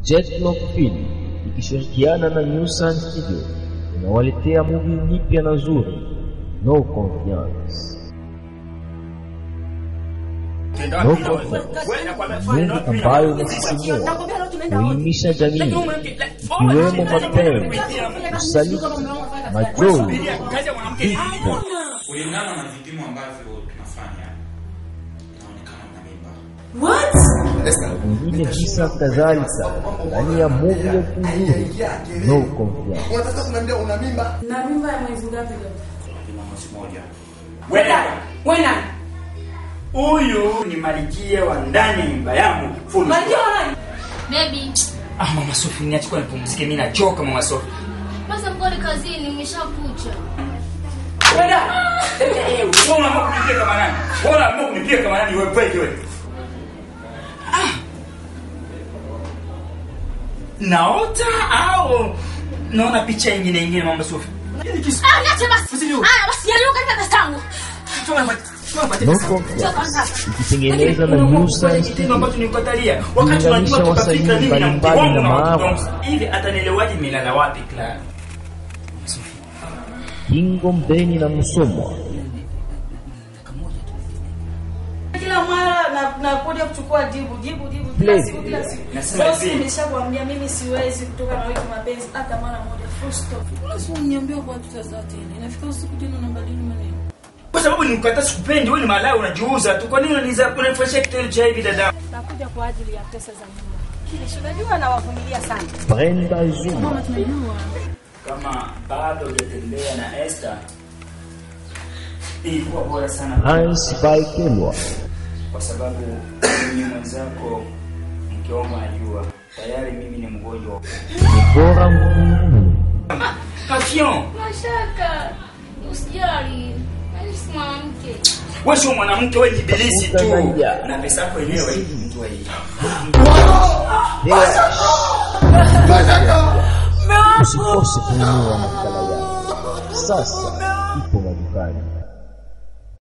Jetlock Film ikishirikiana na New Sun Studio inawaletea movie mpya na nzuri No Confiance. No Confiance, movie ambayo inasisimua, kuelimisha jamii, ikiwemo mapenzi, usaliti, majozi, vifo kulingana na vipimo ambavyo tunafanya inaonekana na mimba vingine visa kadhalika ndani ya movie ya kuzuri No Confiance. unataka kuniambia una mimba Na mimba ya mwezi ngapi leo? Tuna mwezi mmoja Wena. Wena. Huyu ni malikia wa ndani ya nyumba yangu. Full. Malkia wa nani? Baby, Ah, mama Sofi, niache kwa nipumzike, mimi nachoka mama Sofi. basi mkoni kazini nimeshakucha. Wena. Eh, wewe unaamua kunipia kama nani? Wewe unaamua kunipia kama nani wewe peke wewe? Ah. Naota au naona picha nyingine nyingine mama Sofi? Hili kisu. Ah, niache basi. Ah, basi yaliyoka katika kastangu. No Confiance ikitengenezwa na New Sun kitendo ambacho Studio nilikatalia wakati Kulinganisha unajua wasanii tukafika mimi na mke mbalimbali wangu na na watoto maafa. wangu hivi atanielewaje milala wapi Clara Kingo Mbeni na Musomwa Kila mara na nakuja kuchukua jibu jibu jibu Play. kila siku kila siku. Nasema Sasa hivi. nimeshakwambia mimi siwezi kutoka na wewe mapenzi hata mara moja. Full stop. Lazima uniambie kwa tutazaa tena. Inafika usiku tena unabadili maneno. kwa sababu nimkata sikupendi wewe ni malaya unajiuza tu kwa nini unaniza unanifanyia kitendo cha hivi dada nakuja kwa ajili ya pesa za nyumba. Kile si unajua nawavumilia sana. Brenda Zuma kama bado hujatembea na Esther ilikuwa bora sana Hans Baikelwa kwa sababu mimi mwenzako mke wangu anajua tayari mimi ni mgonjwa Bora Mkunguru Kafion Mashaka. Usijali. Mimi si mwanamke. wewe sio mwanamke wewe ni ibilisi tu Utanaja. na pesa yako yenyewe mtu hii usikose kununua makala yao sasa